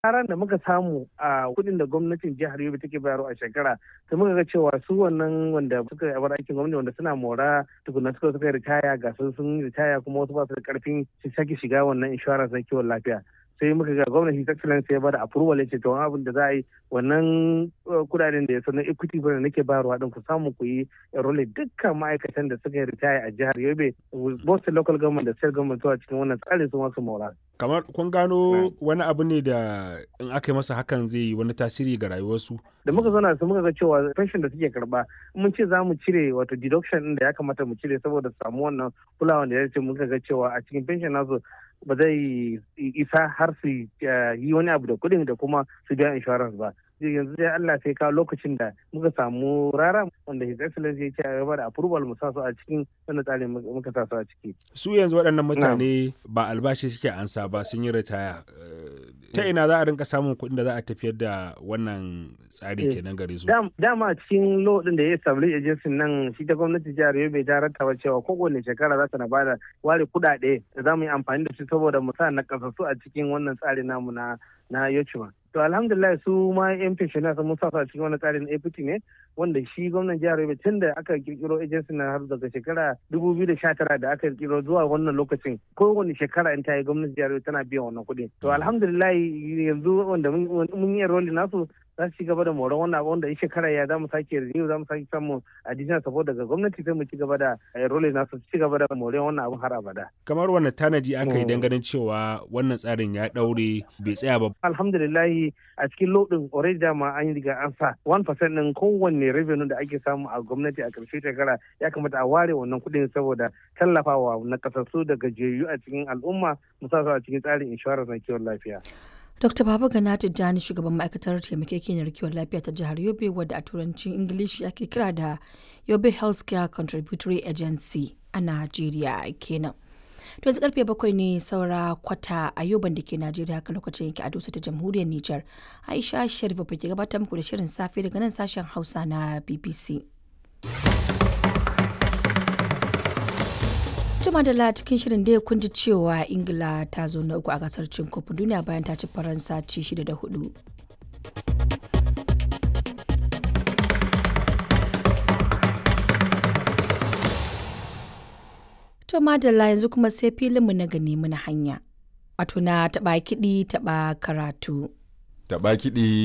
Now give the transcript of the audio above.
karan da muka samu a kudin da gwamnatin jihar Yobe take bayarwa a shekara sai muka ga cewa su wannan wanda suka yi abar aikin gwamnati wanda suna mora tukuna suka suka ritaya ga sun sun ritaya kuma wasu ba su da karfin su sake shiga wannan insurance na kiwon lafiya sai muka ga gwamnati ta excellence ya bada approval ya ce to abin da za a yi wannan kudaden da ya sanar equity fund nake bayarwa din ku samu ku yi enroll dukkan ma'aikatan da suka yi ritaya a jihar Yobe both local government da state government zuwa cikin wannan tsarin su masu mora kamar kun gano wani abu ne da in aka yi masa hakan zai yi wani tasiri ga rayuwarsu da muka zauna su muka ga cewa pension da suke karba mun ce za mu cire wato deduction din da ya kamata mu cire saboda samu wannan kulawa da ya ce muka ga cewa a cikin pension nasu ba zai isa har su yi wani abu da kuɗin da kuma su biya insurance ba yanzu dai Allah sai kawo lokacin da muka samu rara wanda His Excellency ya ce a gaba da approval mu sa su a cikin wannan tsarin muka sa su a ciki. Su yanzu waɗannan mutane ba albashi suke ansa ba sun yi ritaya. Ta ina za a rinka samun kuɗin da za a tafiyar da wannan tsari kenan gare su. Dama a cikin law din da ya establish agency nan shi ta gwamnati jihar Yobe ta rattaba cewa kowane shekara za ta na bada ware kuɗaɗe da za mu yi amfani da su saboda mu sa na kasassu a cikin wannan tsari namu na na Yochuma. to alhamdulillah su ma yan pensioners mun sa a cikin wani tsarin APT ne wanda shi gwamnan jihar Yobe tun da aka kirkiro agency na har daga shekara 2019 da aka kirkiro zuwa wannan lokacin kowane shekara in ta yi gwamnatin jihar Yobe tana biyan wannan kuɗi to alhamdulillah yanzu wanda mun yi enrolling nasu za su ci gaba da moron wannan abu wanda in shekara ya za mu sake renew za mu sake samun additional support daga gwamnati sai mu ci gaba da enrolling nasu ci gaba da moron wannan abun har abada kamar wannan tanaji aka yi ganin cewa wannan tsarin ya daure bai tsaya ba alhamdulillah a cikin lodin already dama an yi riga an sa 1% din kowanne revenue da ake samu a gwamnati a karshe shekara ya kamata a ware wannan kuɗin saboda tallafawa na kasassu da gajiyayyu a cikin al'umma musamman a cikin tsarin insurance na kiwon lafiya. Dr. Baba Gana Tijjani shugaban ma'aikatar taimakekeniyar kiwon lafiya ta jihar Yobe wadda a turancin Ingilishi ake kira da Yobe Healthcare Contributory Agency a Najeriya kenan. To yanzu karfe bakwai ne saura kwata a yoban da ke Najeriya haka lokacin yake a dosa ta jamhuriyar Nijar. Aisha Sharif ke gabatar muku da shirin safe daga nan sashen Hausa na BBC. Juma da cikin shirin da ya kunji cewa Ingila ta zo na uku a gasar cin kofin duniya bayan ta ci Faransa ci shida da hudu. To madalla yanzu kuma sai filinmu na gani muna hanya. Wato na taɓa kiɗi taɓa karatu. Taɓa kiɗi